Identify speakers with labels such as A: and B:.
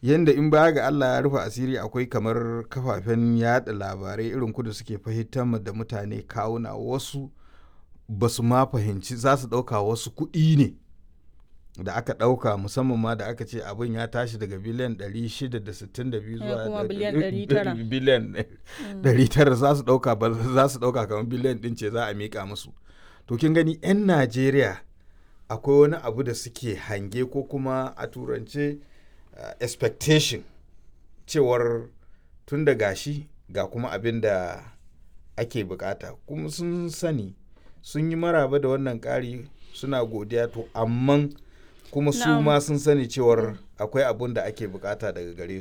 A: yanda in baya ga Allah ya rufe asiri akwai kamar kafafen yada labarai irin kudu suke fahimtar da mutane kawuna wasu ba su ma fahimci za su ɗauka wasu kuɗi ne da aka ɗauka musamman ma da aka ce abin ya tashi daga biliyan 662 zuwa biliyan 900 za su ɗauka za su ɗauka kamar biliyan ɗin ce za a miƙa musu to kin gani 'yan najeriya akwai wani abu da suke hange ko kuma a turance uh, expectation cewar tun da gashi ga kuma abin da ake bukata kuma sun sani sun yi maraba da wannan ƙari suna godiya to amman kuma su ma sun sani cewar akwai abun da ake bukata daga gare